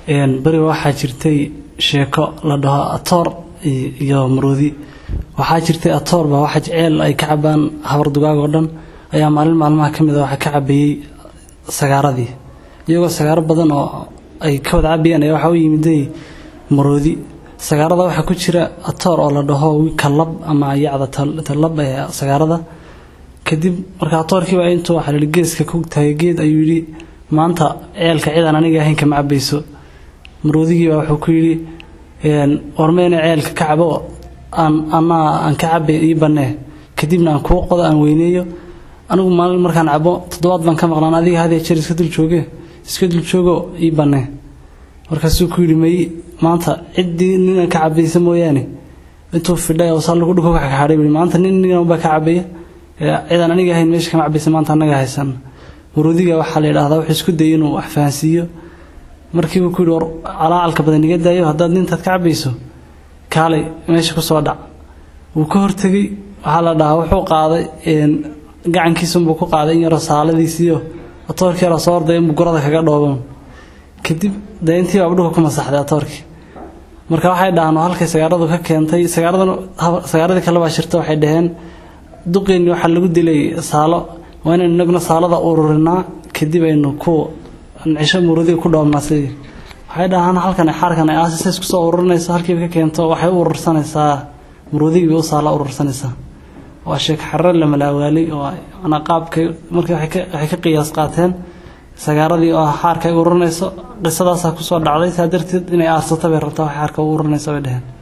beriga waxaa jirtay sheeko la dhaho atoor iyo maroodi waxaa jirtay atoor baa waxa ceel ay ka cabaan habar dugaag oo dhan ayaa maalin maalmaha ka mid a waxaa ka cabayey sagaaradii iyagoo sagaaro badan oo ay ka wada cabayeen ayaa waxaa u yimiday maroodi sagaarada waxaa ku jira atoor oo la dhaho kalab ama yacda talab ee sagaarada kadib marka atoorkiiba intuu waxaa lihi geeska ku taagay geed ayuu yidhi maanta ceelka cidan aniga ahayn kama cabayso maroodigiiba wuxuu ku yidhi warmeyna ceelka ka cabo aan anaa aan ka cabay ii bannee kadibna aan kuu qodo aan weyneeyo anigu maalin markaan cabo toddobaad baan ka maqnaan adiga hadiya jeer iska dul jooge iska dul joogo ii bannee markaasuu ku yidhi may maanta ciddii nina ka cabaysa mooyaane intuu fidhay oo sallu dhulka ka xaxaadhay buu maanta nin nina baa ka cabaya cidaan aniga ahayn meesha kama cabaysa maanta annaga haysan maroodiga waxaa la yidhaahdaa wuxuu isku dayay inuu wax fahansiiyo markiibuu ku yidhi war calaacalka badan iga daayo haddaad nintaad ka cabayso kaalay meesha ku soo dhac wuu ka hortegey waxaa la dhahaa wuxuu qaaday gacankiisunbuu ku qaaday in yaroo saaladiisiiyo atoorkii yaroo soo orday inbuu gurada kaga dhooban kadib dee intii baaba dhulka ku masaxday atoorkii marka waxay dhahaan halkay sagaaradu ka keentay sagaaradan sagaaradii kale baa shirta waxay dhaheen duqeennii waxaa lagu dilay saalo waa inaynu inaguna saalada ururinaa kadib aynu ku cisho murudiga ku dhoobnaa sidii waxay dhahaan halkan xaarkan ay aasisa isku soo ururinayso halkiiba ka keento waxay u urursanaysaa murudigii bay u saala urursanaysaa waa sheek xarre la malaawaalay oo manaa qaabkay markii waxay ka qiyaas qaateen sagaaradii oo xaarka ay ururinayso qisadaasaa kusoo dhacday saa darteed inay aarsato bay rabtaa wax xaarka u ururinaysa bay dheheen